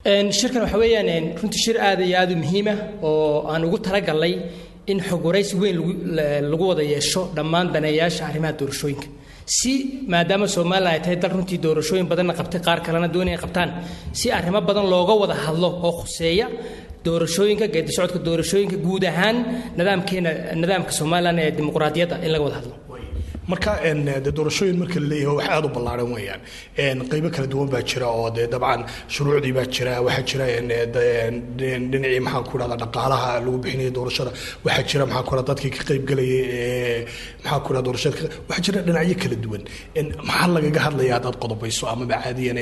shirkan waxa weeyaan runtii shir aad iyo aad u muhiima oo aan ugu talagalnay in xog waraysi weyn lagu wada yeesho dhammaan daneeyaasha arrimaha doorashooyinka si maadaama somalilan ay tahay dal runtii doorashooyin badanna qabtay qaar kalena doonaya qabtaan si arrimo badan looga wada hadlo oo khuseeya doorashooyinka geedi socodka doorashooyinka guud ahaan nidaamkeena nidaamka somalilan ee dimuqraadiyadda in laga wada hadlo marka de doorashooyin marka la leeyahay wax aad u ballaaran weeyaan qaybo kala duwan baa jira oo dee dabcan shuruucdii baa jira waxaa jira dhinacii maxaan ku dhahda dhaqaalaha lagu bixinaya doorashada waxaa jira maxaan ku dhahda dadkii ka qaybgalayay maxaan ku dhahda doorashada waxaa jira dhinacyo kala duwan maxaa lagaga hadlaya haddaad qodobayso amaba caadiyan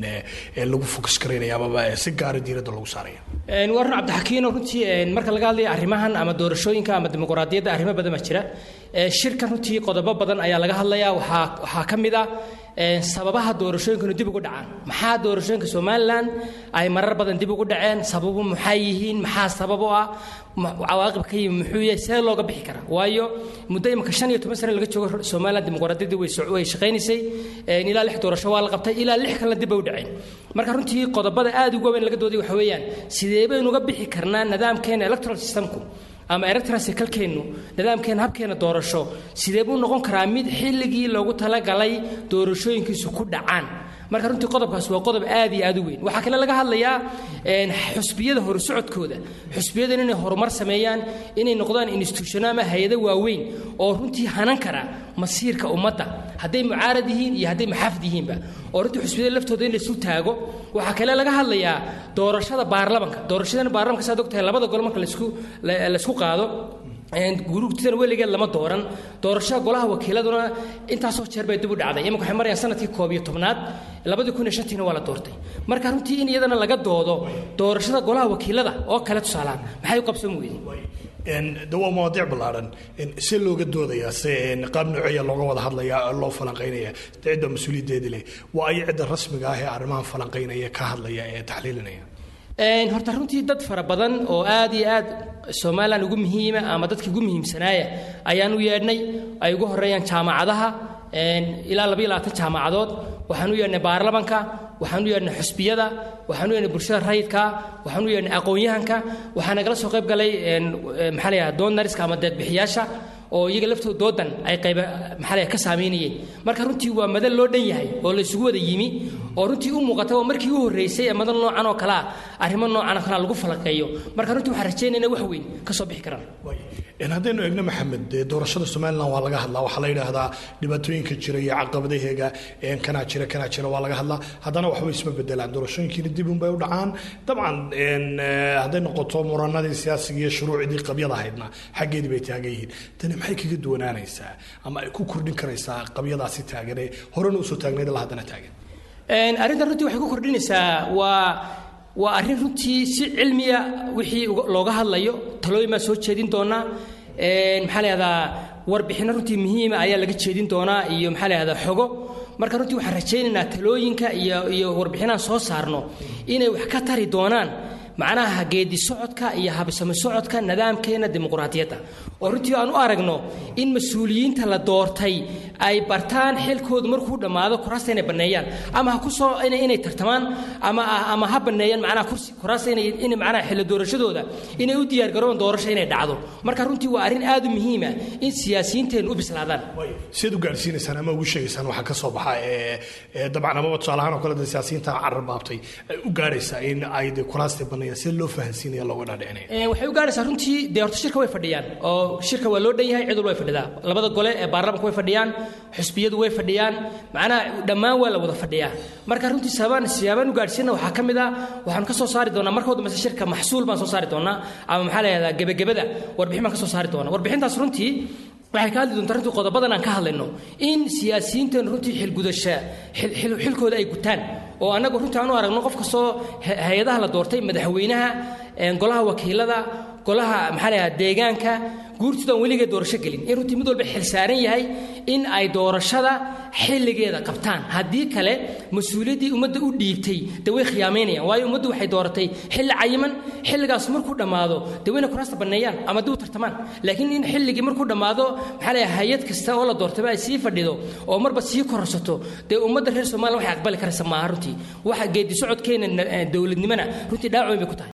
lagu fokus karaynaya amaba si gaara diiradda lagu saaraya waa run cabdixakiino runtii marka laga hadlaya arrimahan ama doorashooyinka ama dimuqraadiyadda arrimo badan baa jira shirkan runtii qodobo badan ayaa laga hadlayaa waxaa waxaa ka mid ah sababaha doorashooyinkanu dib ugu dhacaan maxaa doorashooyinka somalilan ay marar badan dib ugu dhaceen sababu maxaa yihiin maxaa sabab u ah cawaaqib ka yimi muxuu yahay see looga bixi karaa waayo muddo imika shan iyo toban sane laga joogo somalilan dimuqraadiyaddii way shaqaynaysay ilaa lix doorasho waa la qabtay ilaa lix kalena dib bay u dhaceen marka runtii qodobada aad ugu weyn laga dooday waxa weeyaan sidee baynu uga bixi karnaa nidaamkeena electoral systemku ama electrasikalkeennu nidaamkeena habkeena doorasho sidee buu noqon karaa mid xilligii loogu talagalay doorashooyinkiisu ku dhacaan marka runtii qodobkaas waa qodob aad iyo aad u weyn waxaa kale laga hadlayaa xusbiyada horusocodkooda xusbiyadan inay horumar sameeyaan inay noqdaan institutiono ama hay-ado waaweyn oo runtii hanan kara masiirka ummadda hadday mucaarad yihiin iyo hadday maxaafid yihiinba oo runtii xusbiyada laftooda in laysu taago waxaa kale laga hadlayaa doorashada baarlamanka doorashadan baarlamanka saad ogtahay labada gol marka laisku laysku qaado guruugtidan weligeed lama dooran doorashada golaha wakiiladuna intaasoo jeer bay dib u dhacday imanka waxay marayaan sanadkii koob iyo tobnaad labadii kun iyo shantiina waa la doortay marka runtii in iyadana laga doodo doorashada golaha wakiilada oo kale tusaalaan maxay u qabsan weyden de waa mawaadiic ballaaran see looga doodayaa se qaab nooceeya looga wada hadlaya loo falanqaynaya cidda mas-uuliyaddeedi leh waa ay cidda rasmiga ah ee arrimahan falanqaynaya ka hadlaya ee taxliilinaya horta runtii dad fara badan oo aad iyo aad somalilan ugu muhiima ama dadkii ugu muhiimsanaaya ayaan u yeedhnay ay ugu horeeyaan jaamacadaha ilaa labayo labaatan jaamacadood waxaan u yeedhnay baarlamanka waxaan u yeedhnay xusbiyada waxaan u yeedhnay bulshada rayidka waxaan u yeedhnay aqoon-yahanka waxaa nagala soo qayb galay maxaa la yidhaha doonariska ama deedbixiyaasha oo iyaga laftooda doodan ay qayba maxaa la ka saameynayeen marka runtii waa madal loo dhan yahay oo la isugu wada yimi oo runtii u muuqata waa markii u horreysay ee madal noocan oo kale ah arrimo noocan oo kalea lagu falanqeeyo marka runtii waxaan rajaynayna wax weyn ka soo bixi karaan haddaynu eegno maxamed dee doorashada somalilan waa laga hadlaa waxaa la yidhaahdaa dhibaatooyinka jira iyo caqabadaheega kanaa jira kanaa jira waa laga hadlaa haddana waxba isma bedelaan doorashooyinkiina dib unbay u dhacaan dabcan hadday noqoto muranadii siyaasiga iyo shuruucdii qabyada ahaydna xaggeedii bay taagan yihiin tani maxay kaga duwanaanaysaa ama ay ku kordhin karaysaa qabyadaasi taaganee horena usoo taagnayd la haddana taagan arrintan runtii waxay ku kordhinaysaa waa waa arrin runtii si cilmiya wixii looga hadlayo talooyin baan soo jeedin doonaa maxaa la yahdaa warbixinno runtii muhiima ayaa laga jeedin doonaa iyo maxaa la yahdaa xogo marka runtii waxaan rajaynaynaa talooyinka iyo iyo warbixinaan soo saarno inay wax ka tari doonaan macnaha geedi socodka iyo habsami socodka nidaamkeena dimuqraadiyadda oo runtii aan u aragno in mas-uuliyiinta la doortay ay bartaan xilkoodu markuu dhammaado kuraasta inay banneeyaan ama ha kusoo inay tartamaan ama ama ha banneeyaan macnaha kursi kuraasta inay in macnaha xilli doorashadooda inay u diyaargaroobaan doorasho inay dhacdo marka runtii waa arrin aad u muhiima in siyaasiyiinteenu u bislaadaan siad u gaadhsiinaysaan ama ugu sheegaysaan waxaa ka soo baxa ee dabcan amaba tusaalahaan oo kale de siyaasiyiinta carar baabtay ay u gaadhaysaa in ay de kuraasta banneeyaan sida loo fahansiinaya looga dhaadhicinaya waxay u gaadhaysaa runtii dee horta shirka way fadhiyaan oo shirka waa loo dhan yahay cid walba way fadhidaa labada gole ee baarlamanka way fadhiyaan xusbiyadu way fadhiyaan macnaha dhammaan waa la wada fadhiyaa marka runtii sababaan siyaabaan u gaadhsiina waxaa ka mid ah waxaan ka soo saari doonaa marka dambayse shirka maxsuul baan soo saari doonaa ama maxaa la yahdaa gebagabada warbixin baan ka soo saari doonaa warbixintaas runtii waxay ka hadli doontaa runtii qodobadan aan ka hadlayno in siyaasiyiinteenu runtii xilgudasha xilkooda ay gutaan oo annagu runtii aan u aragno qof kastoo hay-adaha la doortay madaxweynaha golaha wakiilada golaha maxaa la yahdaa deegaanka guurtoodan weligee doorasho gelin in runtii mid walba xil saaran yahay in ay doorashada xilligeeda qabtaan haddii kale mas-uuliyaddii ummadda u dhiibtay dee way khiyaamaynayaan waayo ummaddu waxay dooratay xilli cayiman xilligaas markuu dhammaado dee wayna kuraasta banneeyaan ama dib u tartamaan laakiin in xilligii markuu dhammaado maxaa leeyahay hay-ad kasta oo la doortayba ay sii fadhido oo marba sii kororsato dee ummadda reer soomaaliya waxay aqbali karaysa maaha runtii waxa geedi socodkeena dowladnimona runtii dhaacoyn bay ku tahay